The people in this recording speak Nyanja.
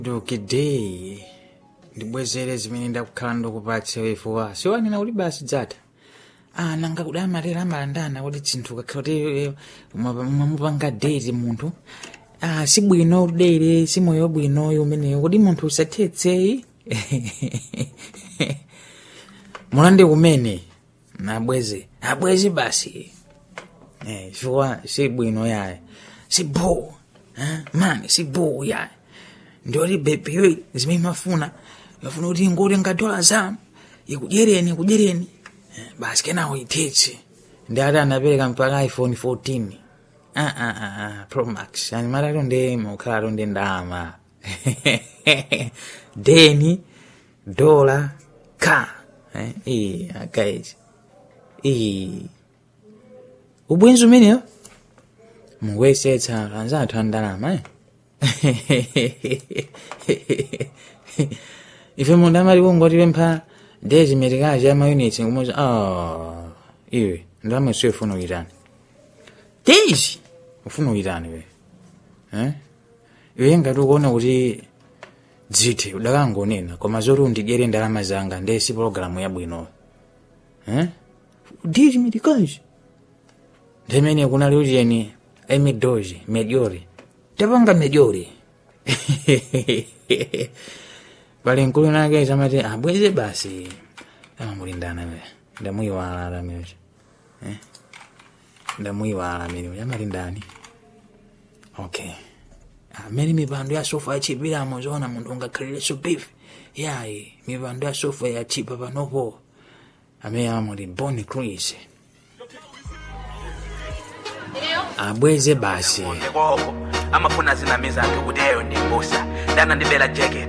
ndukidei ndibwezere zimene ndakukhala ndikupatsa wefuwa siwanena kuti basi dzata ah nanga kuda amatera amalandana kuti chinthu kakhala kuti mwamupanga date munthu ah sibwino udere si moyo bwinoyo umeneyo kuti munthu usathetseyi mulande kumene nabweze abweze basi eh chifukwa si bwino yaye si bo eh? mani si bo yaye ndioti bebiwe zimene mafuna mafuna kuti ngotenga dola zanu ikudyereni ikudyereni eh, basi kenawo ithetse ndi ati anapereka mpaka iphone 14 ah, ah, ah, ah, pro max yani matatu ndi mukhalatu ndi ndalama deni dola ka eh, iyi akaichi iyi ubwenzi umeneyo mukuyesetsa anzathu a ndalama eh? ife munthu amati kungotipempha dezi metikazi ya mayunitsi ngumuza ah iwe ndalama isiyo ufuna uitani dezi ufuna uitani we eh? iwe ngati ukuona kuti dzithe udakangonena koma zoti undidyere ndalama zanga ndesi pologalamu yabwinoyo eh? dezi metikazi ndimene kunali ucheni emidoji mejori tapanga mejori pali mkulu nake samati abweze basi amamulindana we ndamuyiwala alameocho eh? ndamuyiwala ameneyo amalindani okay amene mipando ya sofa yachipiramo zoona munthu ungakhalireso beef yayi mipando ya sofa yachipa panopo amene amamuti boni cruise abweze basi ndekoko amafuna zinamiza anthu kuti eyo ndi mbusa ndana ndibela jacket